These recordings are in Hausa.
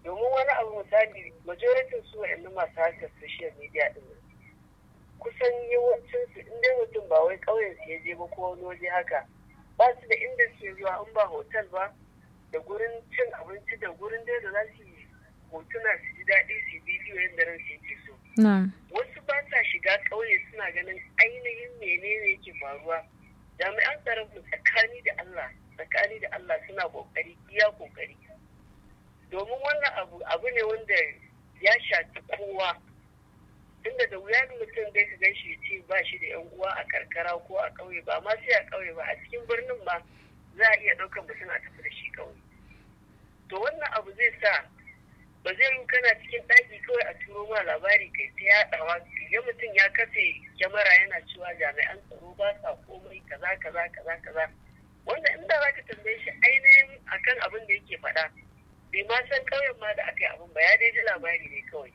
domin wani abu misali majoritin su wa'annan masu harkar social media din kusan yawancin su inda mutum ba wai ƙauyen su ya je ba ko wani waje haka ba su da inda su zuwa in ba hotel ba da gurin cin abinci da gurin dai da za su yi hotuna su ji daɗi su bidiyo yadda ran su yake so wasu ba sa shiga ƙauye suna ganin ainihin menene yake faruwa jami'an tsaron mu tsakani da Allah tsakani da Allah suna kokari iya kokari domin wannan abu abu ne wanda ya shafi kowa tunda da wuya mutum dai ka ganshi ya ce ba shi da yan uwa a karkara ko a ƙauye ba ma sai a ƙauye ba a cikin birnin ma za a iya ɗaukar mutum a tafi da shi ƙauye to wannan abu zai sa ba zai yi kana cikin ɗaki kawai a turo ma labari kai ta yaɗawa ya mutum ya kafe kyamara yana cewa jami'an tsaro ba sa komai kaza kaza kaza kaza wanda inda za ka tambaye shi ainihin akan abin da yake faɗa bai ma san ƙauyen ma da aka yi abin ba ya dai ji labari ne kawai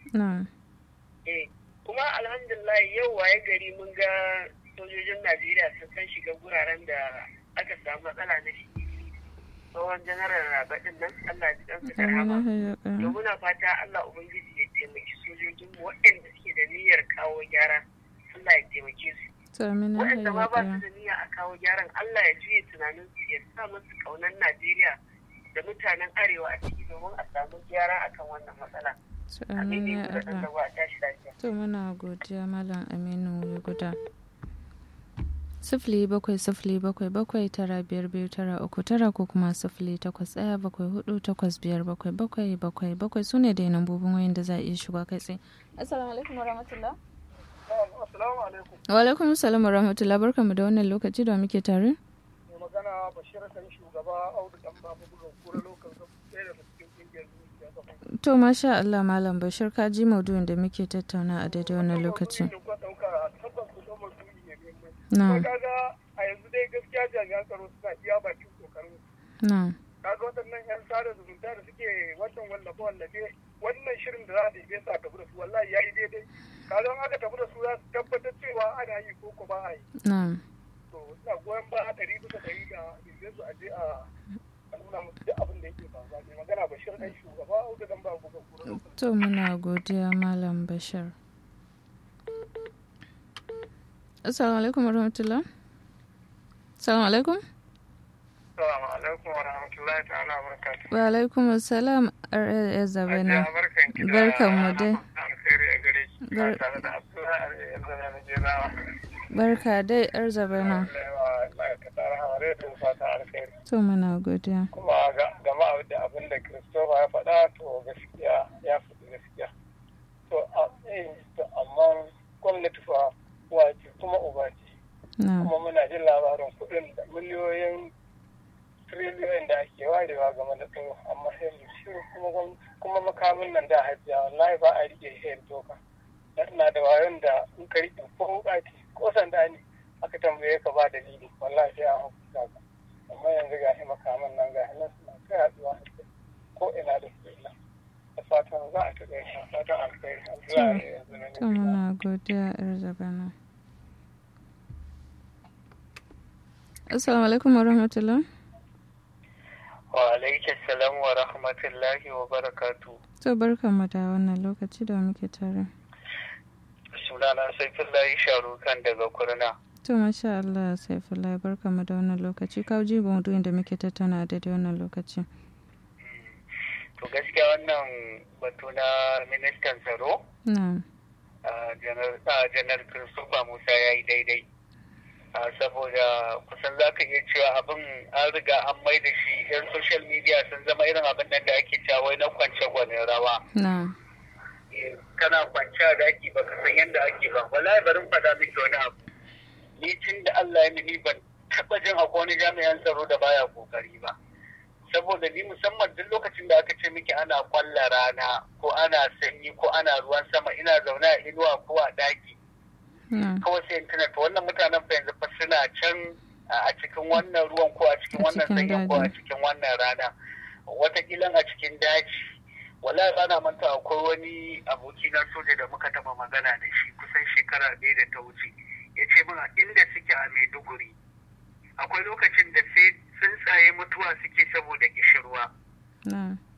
eh kuma alhamdulillah yau waye gari mun ga sojojin najeriya sun san shiga guraren da aka samu matsala na shi tsohon janaral rabaɗin nan Allah ji ɗansu da rahama. To muna fata Allah Ubangiji ya taimaki sojojin waɗanda suke da niyyar kawo gyara Allah ya taimake su. Waɗanda ma ba su da niyya a kawo gyaran Allah ya juye tunanin su ya sa musu ƙaunar Najeriya da mutanen Arewa a ciki domin a samu gyara akan wannan matsala. Amin ya Allah. To muna godiya Malam Aminu Guda. sifili bakwai sifili bakwai bakwai tara biyar biyu tara uku tara ko kuma sifili takwas ɗaya bakwai hudu takwas biyar bakwai bakwai bakwai bakwai su ne dai nambobin wayan da za a iya shiga kai tsaye. Assalamu alaikum wa rahmatullah. Assalamu alaikum. Wa alaikum salam wa rahmatullah barka mu da wannan lokaci da muke tare. Mai magana Bashir kan shugaba Audu dan babu bugun kura lokacin ɗaya daga cikin ƙungiyar zuciya To masha Allah Malam Bashir ka ji maudu'in da muke tattauna a daidai wannan lokaci. Na. Kaga a yanzu dai gaskiya jami'an tsaro suna iya bakin kokarin. Na. Kaga waɗannan 'yan sada zumunta da suke wannan wallafe wallafe wannan shirin da za a ɗebe su a tafi da su wallahi ya yi daidai. Kaga aka tafi da su za su tabbatar cewa ana yi ko ko ba a yi. Na. To ina goyon ba a ɗari bisa ɗari da ɗebe su a je a nuna musu duk abin da yake faruwa. Mai magana Bashir ɗan shugaba Audu dan ba buga kura. To muna godiya Malam Bashir. Assalamu alaikum wa rahmatullah. Assalamu alaikum. Assalamu alaikum wa rahmatullahi ta'ala wa barakatuh. Wa alaikum assalam ya zabe na. Barkan mu dai. Barka dai yar zabe na. To muna godiya. Kuma gama da abin da Christopher ya faɗa to gaskiya ya faɗi gaskiya. To amma gwamnati fa wace kuma uba ce kuma muna jin labarin kuɗin da miliyoyin triliyoyin da ake warewa game da tsaro amma sai mu shiru kuma kuma makamin nan da hajjiya wallahi ba a rike shi doka na da wayon da in ka rike ko wuƙaci ko sanda ne aka tambaye ka ba dalili wallahi sai an hukunta ka amma yanzu ga shi makaman nan ga nan suna kai haɗuwa ko ina da ko ina da fatan za a taɓa yin fatan alkhairi alkhairi to muna godiya yar zabana assalamu alaikum wa rahmatullah wa alaikum salam wa rahmatullahi wa barakatu to barkan mu da wannan lokaci da muke tare sunana saifullahi sharukan daga kurna to masha Allah saifullahi barkan mu da wannan lokaci ka ji maudu'in da muke tattauna a daidai wannan lokaci to gaskiya wannan batu na ministan tsaro janar christopher musa ya yi daidai saboda kusan za ka iya cewa abin an riga an mai da shi yan social media sun zama irin abin nan da ake cewa na kwance gwanin rawa kana kwance a daki baka san yadda ake ba wallahi barin faɗa miki wani abu ni tun da Allah ya mini ban taɓa jin akwai wani jami'an tsaro da baya kokari ba saboda ni musamman duk lokacin da aka ce miki ana kwalla rana ko ana sanyi ko ana ruwan sama ina zaune a inuwa ko a daki kawai sai tuna to wannan mutanen fa yanzu fa suna can a cikin wannan ruwan ko a cikin wannan sanyin ko a cikin wannan rana watakila a cikin daji wala bana manta akwai wani aboki na soja da muka taba magana da shi kusan shekara ɗaya da ta wuce ya ce min inda suke a maiduguri akwai lokacin da sai tsuntsaye mutuwa suke saboda kishirwa